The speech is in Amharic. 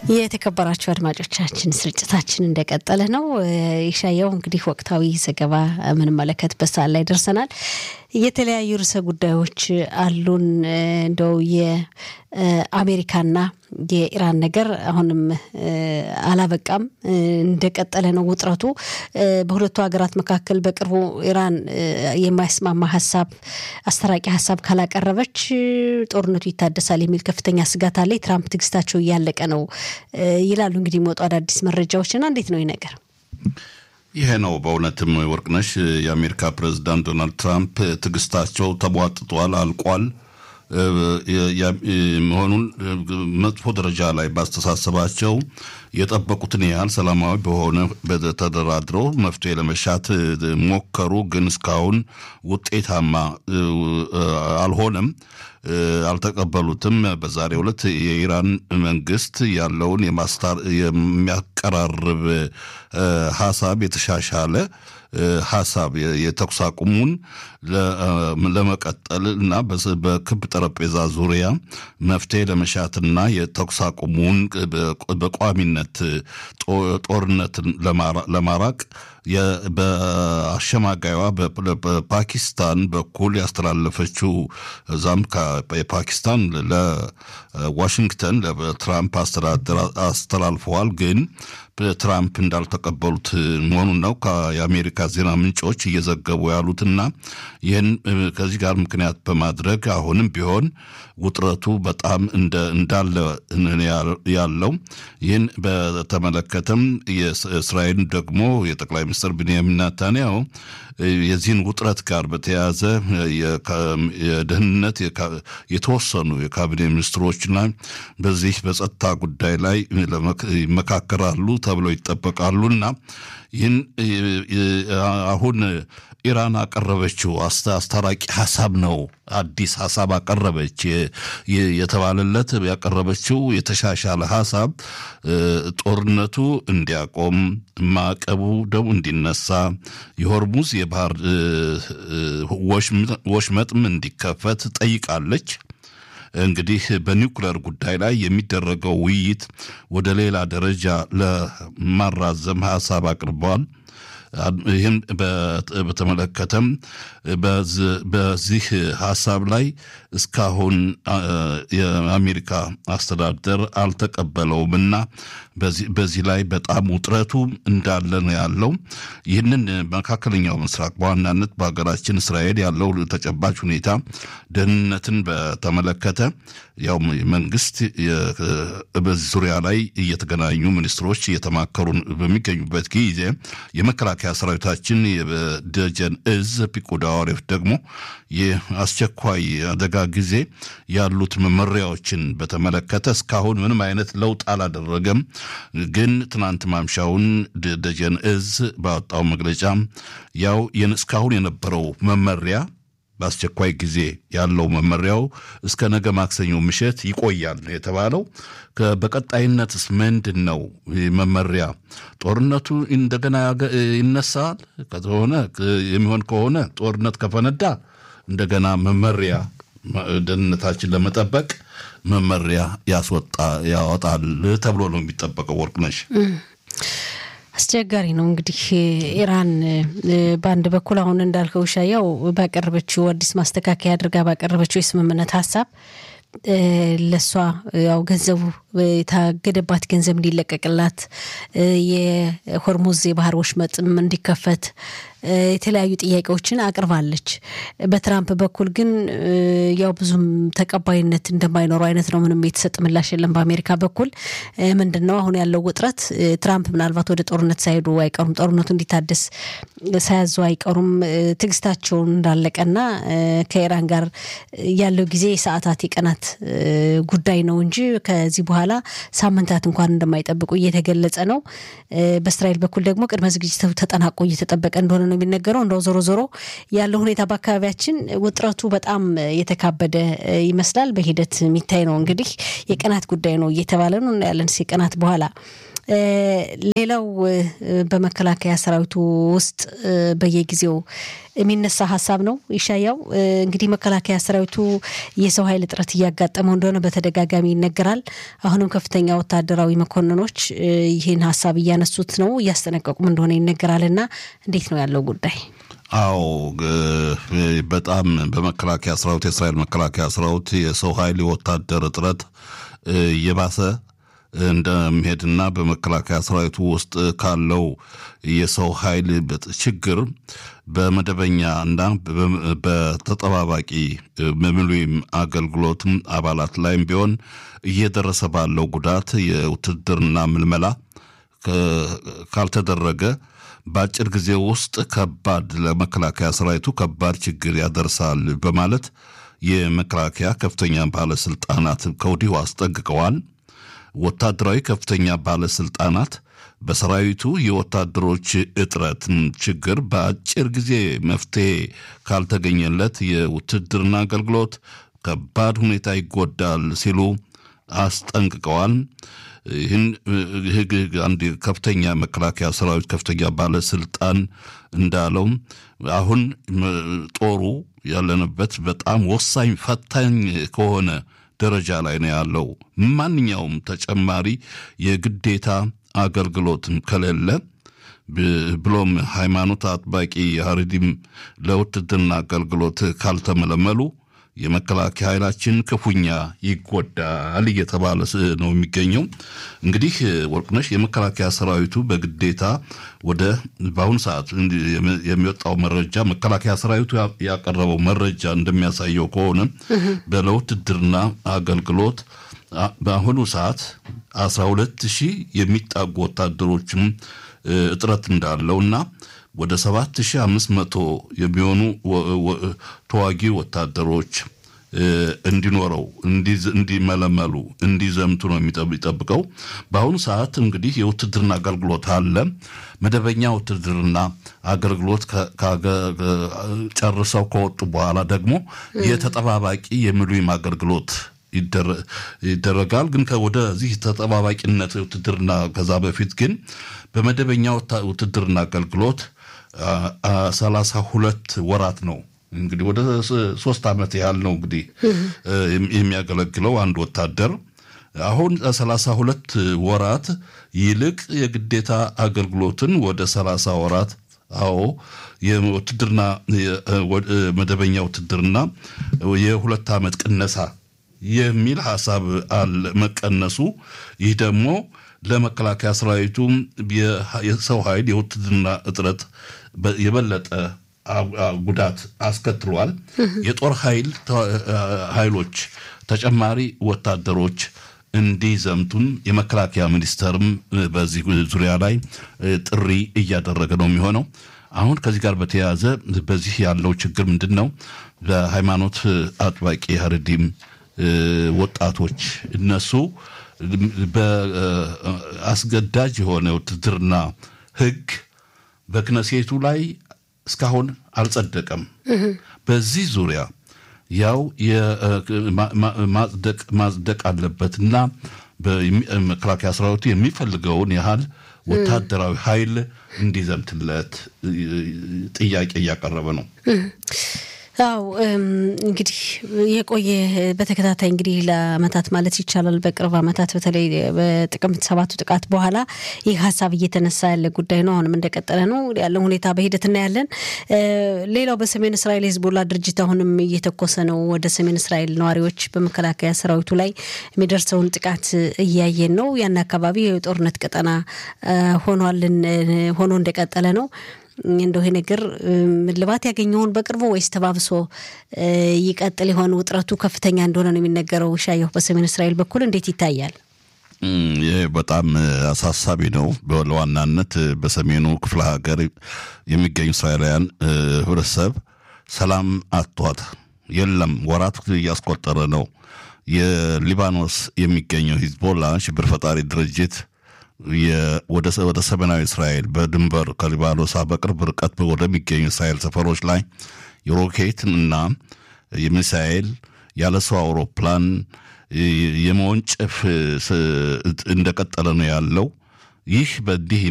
የተከበራችሁ አድማጮቻችን ስርጭታችን እንደቀጠለ ነው። ይሻየው እንግዲህ ወቅታዊ ዘገባ የምንመለከትበት ሰዓት ላይ ደርሰናል። የተለያዩ ርዕሰ ጉዳዮች አሉን። እንደው የአሜሪካና የኢራን ነገር አሁንም አላበቃም፣ እንደቀጠለ ነው ውጥረቱ በሁለቱ ሀገራት መካከል። በቅርቡ ኢራን የማያስማማ ሀሳብ አስተራቂ ሀሳብ ካላቀረበች ጦርነቱ ይታደሳል የሚል ከፍተኛ ስጋት አለ። የትራምፕ ትዕግስታቸው እያለቀ ነው ይላሉ እንግዲህ የሚወጡ አዳዲስ መረጃዎችና እንዴት ነው ይህ ነገር? ይሄ ነው በእውነትም ወርቅነሽ፣ የአሜሪካ ፕሬዚዳንት ዶናልድ ትራምፕ ትዕግስታቸው ተቧጥጧል፣ አልቋል መሆኑን መጥፎ ደረጃ ላይ ባስተሳሰባቸው የጠበቁትን ያህል ሰላማዊ በሆነ ተደራድረው መፍትሄ ለመሻት ሞከሩ። ግን እስካሁን ውጤታማ አልሆነም፣ አልተቀበሉትም። በዛሬው ዕለት የኢራን መንግስት ያለውን የሚያቀራርብ ሀሳብ የተሻሻለ ሀሳብ የተኩስ አቁሙን ለመቀጠል እና በክብ ጠረጴዛ ዙሪያ መፍትሄ ለመሻትና የተኩስ አቁሙን በቋሚነት ጦርነትን ለማራቅ በአሸማጋይዋ በፓኪስታን በኩል ያስተላለፈችው እዛም የፓኪስታን ለዋሽንግተን ለትራምፕ አስተዳደር አስተላልፈዋል። ግን ትራምፕ እንዳልተቀበሉት መሆኑን ነው የአሜሪካ ዜና ምንጮች እየዘገቡ ያሉትና ይህን ከዚህ ጋር ምክንያት በማድረግ አሁንም ቢሆን ውጥረቱ በጣም እንዳለ ያለው ይህን በተመለከተም የእስራኤል ደግሞ የጠቅላይ ሚኒስትር ብንያሚን ናታንያሁ የዚህን ውጥረት ጋር በተያያዘ የደህንነት የተወሰኑ የካቢኔ ሚኒስትሮችና በዚህ በጸጥታ ጉዳይ ላይ ይመካከራሉ ተብለው ይጠበቃሉና ይህን አሁን ኢራን አቀረበችው አስታራቂ ሀሳብ ነው። አዲስ ሀሳብ አቀረበች የተባለለት ያቀረበችው የተሻሻለ ሀሳብ ጦርነቱ እንዲያቆም፣ ማዕቀቡ ደግሞ እንዲነሳ፣ የሆርሙዝ የባህር ወሽመጥም እንዲከፈት ጠይቃለች። እንግዲህ በኒውክለር ጉዳይ ላይ የሚደረገው ውይይት ወደ ሌላ ደረጃ ለማራዘም ሀሳብ አቅርበዋል። ይህም በተመለከተም በዚህ ሀሳብ ላይ እስካሁን የአሜሪካ አስተዳደር አልተቀበለውምና በዚህ ላይ በጣም ውጥረቱ እንዳለ ነው ያለው። ይህንን መካከለኛው ምስራቅ በዋናነት በሀገራችን እስራኤል ያለው ተጨባጭ ሁኔታ ደህንነትን በተመለከተ ያው መንግስት በዚህ ዙሪያ ላይ እየተገናኙ ሚኒስትሮች እየተማከሩ በሚገኙበት ጊዜ የመከላከያ ሰራዊታችን የደጀን እዝ ፒኮዳ ዋሪፍ ደግሞ የአስቸኳይ አደጋ ጊዜ ያሉት መመሪያዎችን በተመለከተ እስካሁን ምንም አይነት ለውጥ አላደረገም። ግን ትናንት ማምሻውን ደጀን እዝ ባወጣው መግለጫ ያው እስካሁን የነበረው መመሪያ በአስቸኳይ ጊዜ ያለው መመሪያው እስከ ነገ ማክሰኞ ምሽት ይቆያል የተባለው። በቀጣይነትስ ምንድን ነው መመሪያ? ጦርነቱ እንደገና ይነሳል ከሆነ የሚሆን ከሆነ ጦርነት ከፈነዳ እንደገና መመሪያ ደህንነታችን ለመጠበቅ መመሪያ ያስወጣ ያወጣል ተብሎ ነው የሚጠበቀው። ወርቅነሽ አስቸጋሪ ነው እንግዲህ ኢራን በአንድ በኩል አሁን እንዳልከው ሻያው ባቀረበችው አዲስ ማስተካከያ አድርጋ ባቀረበችው የስምምነት ሀሳብ ለእሷ ያው ገንዘቡ የታገደባት ገንዘብ እንዲለቀቅላት የሆርሙዝ የባህር ወሽመጥም እንዲከፈት የተለያዩ ጥያቄዎችን አቅርባለች። በትራምፕ በኩል ግን ያው ብዙም ተቀባይነት እንደማይኖረው አይነት ነው። ምንም የተሰጥ ምላሽ የለም። በአሜሪካ በኩል ምንድን ነው አሁን ያለው ውጥረት? ትራምፕ ምናልባት ወደ ጦርነት ሳይሄዱ አይቀሩም፣ ጦርነቱ እንዲታደስ ሳያዙ አይቀሩም። ትዕግስታቸውን እንዳለቀና ከኢራን ጋር ያለው ጊዜ የሰዓታት የቀናት ጉዳይ ነው እንጂ ከዚህ በኋላ ሳምንታት እንኳን እንደማይጠብቁ እየተገለጸ ነው። በእስራኤል በኩል ደግሞ ቅድመ ዝግጅቱ ተጠናቆ እየተጠበቀ እንደሆነ ነው የሚነገረው። እንደው ዞሮ ዞሮ ያለው ሁኔታ በአካባቢያችን ውጥረቱ በጣም የተካበደ ይመስላል። በሂደት የሚታይ ነው እንግዲህ የቀናት ጉዳይ ነው እየተባለ ነው እናያለን። የቀናት በኋላ ሌላው በመከላከያ ሰራዊቱ ውስጥ በየጊዜው የሚነሳ ሀሳብ ነው። ይሻያው እንግዲህ መከላከያ ሰራዊቱ የሰው ኃይል እጥረት እያጋጠመው እንደሆነ በተደጋጋሚ ይነገራል። አሁንም ከፍተኛ ወታደራዊ መኮንኖች ይህን ሀሳብ እያነሱት ነው፣ እያስጠነቀቁም እንደሆነ ይነገራል። እና እንዴት ነው ያለው ጉዳይ? አዎ በጣም በመከላከያ ሰራዊት የእስራኤል መከላከያ ሰራዊት የሰው ኃይል የወታደር እጥረት እየባሰ እንደሚሄድና በመከላከያ ሰራዊቱ ውስጥ ካለው የሰው ኃይል ችግር በመደበኛ እና በተጠባባቂ ምሉም አገልግሎትም አባላት ላይም ቢሆን እየደረሰ ባለው ጉዳት የውትድርና ምልመላ ካልተደረገ በአጭር ጊዜ ውስጥ ከባድ ለመከላከያ ሰራዊቱ ከባድ ችግር ያደርሳል በማለት የመከላከያ ከፍተኛ ባለስልጣናት ከወዲሁ አስጠንቅቀዋል። ወታደራዊ ከፍተኛ ባለስልጣናት በሰራዊቱ የወታደሮች እጥረት ችግር በአጭር ጊዜ መፍትሄ ካልተገኘለት የውትድርና አገልግሎት ከባድ ሁኔታ ይጎዳል ሲሉ አስጠንቅቀዋል። ይህን አንድ ከፍተኛ መከላከያ ሰራዊት ከፍተኛ ባለስልጣን እንዳለው አሁን ጦሩ ያለንበት በጣም ወሳኝ ፈታኝ ከሆነ ደረጃ ላይ ነው ያለው። ማንኛውም ተጨማሪ የግዴታ አገልግሎትም ከሌለ ብሎም ሃይማኖት አጥባቂ ሀረዲም ለውትድርና አገልግሎት ካልተመለመሉ የመከላከያ ኃይላችን ክፉኛ ይጎዳል እየተባለ ነው የሚገኘው። እንግዲህ ወርቅነሽ የመከላከያ ሰራዊቱ በግዴታ ወደ በአሁኑ ሰዓት የሚወጣው መረጃ መከላከያ ሰራዊቱ ያቀረበው መረጃ እንደሚያሳየው ከሆነ በለውትድርና አገልግሎት በአሁኑ ሰዓት አስራ ሁለት ሺህ የሚጣጉ ወታደሮችም እጥረት እንዳለው እና ወደ 7500 የሚሆኑ ተዋጊ ወታደሮች እንዲኖረው እንዲመለመሉ እንዲዘምቱ ነው የሚጠብቀው። በአሁኑ ሰዓት እንግዲህ የውትድርና አገልግሎት አለ። መደበኛ ውትድርና አገልግሎት ጨርሰው ከወጡ በኋላ ደግሞ የተጠባባቂ የሚሉም አገልግሎት ይደረጋል። ግን ወደዚህ ተጠባባቂነት ውትድርና ከዛ በፊት ግን በመደበኛ ውትድርና አገልግሎት ሰላሳ ሁለት ወራት ነው እንግዲህ ወደ ሶስት ዓመት ያህል ነው እንግዲህ የሚያገለግለው አንድ ወታደር። አሁን ሰላሳ ሁለት ወራት ይልቅ የግዴታ አገልግሎትን ወደ ሰላሳ ወራት አዎ የውትድርና መደበኛ ውትድርና የሁለት ዓመት ቅነሳ የሚል ሀሳብ አለ መቀነሱ። ይህ ደግሞ ለመከላከያ ሰራዊቱ የሰው ኃይል የውትድርና እጥረት የበለጠ ጉዳት አስከትሏል። የጦር ኃይል ኃይሎች ተጨማሪ ወታደሮች እንዲዘምቱን የመከላከያ ሚኒስቴርም በዚህ ዙሪያ ላይ ጥሪ እያደረገ ነው የሚሆነው። አሁን ከዚህ ጋር በተያያዘ በዚህ ያለው ችግር ምንድን ነው? በሃይማኖት አጥባቂ ሀረዲም ወጣቶች እነሱ በአስገዳጅ የሆነ ውትድርና ሕግ በክነሴቱ ላይ እስካሁን አልጸደቀም። በዚህ ዙሪያ ያው ማጽደቅ አለበትና መከላከያ ሰራዊቱ የሚፈልገውን ያህል ወታደራዊ ኃይል እንዲዘምትለት ጥያቄ እያቀረበ ነው። አው እንግዲህ የቆየ በተከታታይ እንግዲህ ለአመታት ማለት ይቻላል በቅርብ አመታት በተለይ በጥቅምት ሰባቱ ጥቃት በኋላ ይህ ሀሳብ እየተነሳ ያለ ጉዳይ ነው። አሁንም እንደቀጠለ ነው ያለው ሁኔታ በሂደት እናያለን። ሌላው በሰሜን እስራኤል የህዝቦላ ድርጅት አሁንም እየተኮሰ ነው ወደ ሰሜን እስራኤል ነዋሪዎች በመከላከያ ሰራዊቱ ላይ የሚደርሰውን ጥቃት እያየን ነው። ያን አካባቢ የጦርነት ቀጠና ሆኗልን ሆኖ እንደቀጠለ ነው። እንደው ይሄ ነገር እልባት ያገኘውን በቅርቡ ወይስ ተባብሶ ይቀጥል የሆነ ውጥረቱ ከፍተኛ እንደሆነ ነው የሚነገረው። ሻየሁ በሰሜን እስራኤል በኩል እንዴት ይታያል? ይህ በጣም አሳሳቢ ነው። ለዋናነት በሰሜኑ ክፍለ ሀገር የሚገኙ እስራኤላውያን ህብረተሰብ ሰላም አጥቷት የለም ወራት እያስቆጠረ ነው። የሊባኖስ የሚገኘው ሂዝቦላ ሽብር ፈጣሪ ድርጅት ወደ ሰሜናዊ እስራኤል በድንበር ከሊባኖስ በቅርብ ርቀት ወደሚገኙ እስራኤል ሰፈሮች ላይ የሮኬት እና የሚሳኤል ያለ ሰው አውሮፕላን የመወንጨፍ እንደቀጠለ ነው ያለው። ይህ በዚህ